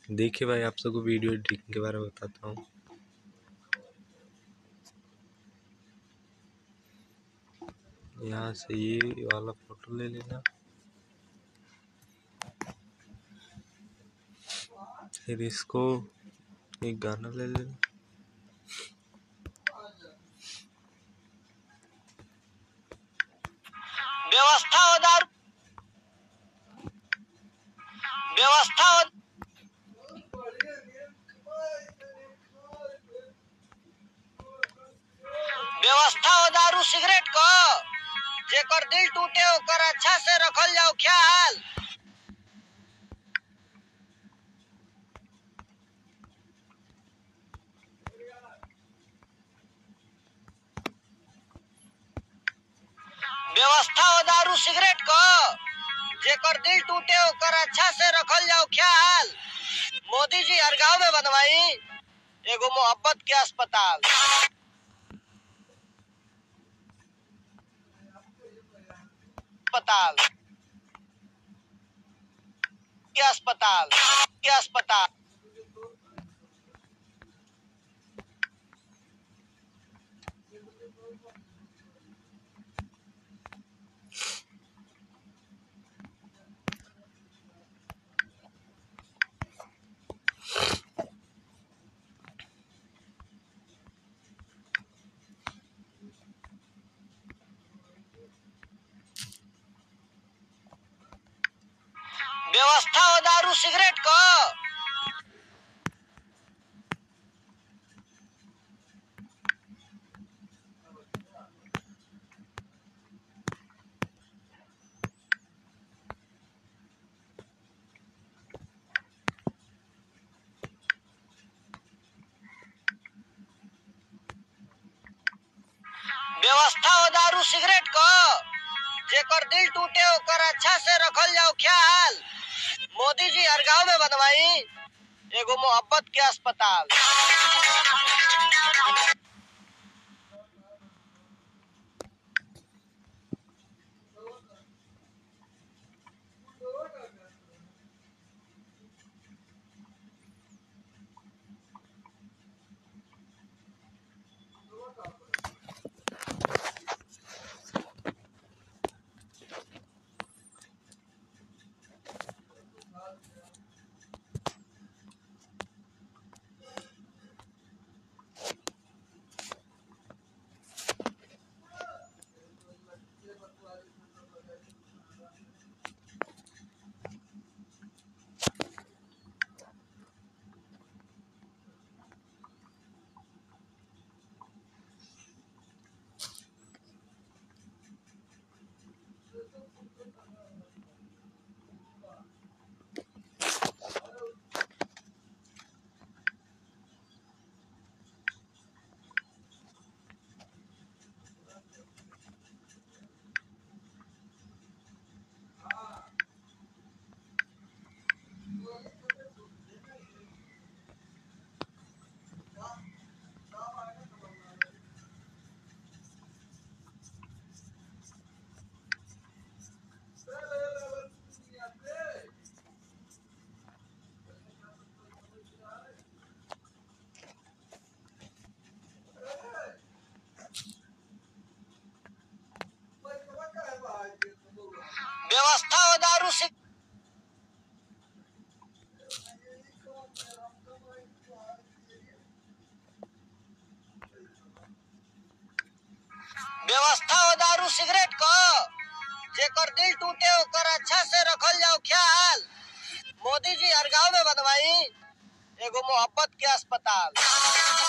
देखिए भाई आप सबको वीडियो एडिटिंग के बारे में बताता हूँ यहाँ से ये वाला फोटो ले लेना फिर इसको एक गाना ले लेना व्यवस्था हो दारू व्यवस्था हो व्यवस्था हो दारू सिगरेट क जेकर दिल टूटे ओकर अच्छा से रखल जाओ ख्याल व्यवस्था हो दारू सिगरेट क जेकर दिल टूटे ओकर अच्छा से रखल जाओ ख्याल मोदी जी हर गांव में बनवाई एगो मोहब्बत के अस्पताल अस्पताल के अस्पताल के अस्पताल व्यवस्था हो दारू सिगरेट क व्यवस्था हो दारू सिगरेट क जेकर दिल टूटे ओकर अच्छा से रखल जाओ ख्याल मोदी जी हर गांव में बनवाई एगो मोहब्बत के अस्पताल व्यवस्था हो दारू सिग व्यवस्था हो दारू सिगरेट क जेकर दिल टूटे ओकर अच्छा से रखल जाओ ख्याल मोदी जी हर गांव में बनवाई एगो मोहब्बत के अस्पताल